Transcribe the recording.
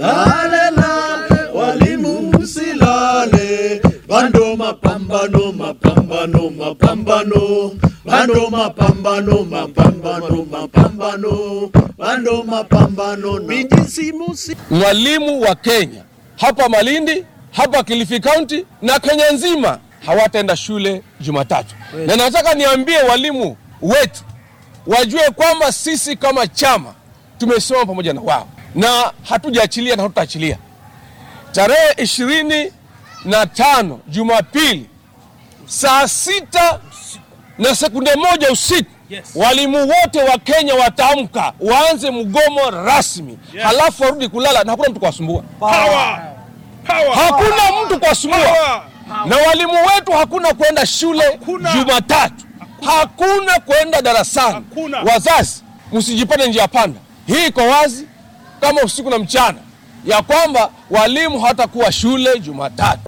lale lale, walimu msilale, bando mapambano, mapambano, mapambano, bando mapambano, mapambano, mapambano, bando mapambano, mijisimusi Mwalimu wa Kenya hapa Malindi, hapa Kilifi County na Kenya nzima hawataenda shule Jumatatu, na nataka niambie walimu wetu wajue kwamba sisi kama chama tumesimama pamoja na wao na hatujaachilia na hatutaachilia. Tarehe ishirini na tano Jumapili saa sita na sekunde moja usiku walimu wote wa Kenya wataamka waanze mgomo rasmi, halafu warudi kulala na hakuna mtu kuwasumbua. Hakuna mtu kuwasumbua, na walimu wetu hakuna kwenda shule Jumatatu, hakuna kwenda darasani. Wazazi, msijipate njia panda. Hii iko wazi kama usiku na mchana ya kwamba walimu hawatakuwa shule Jumatatu.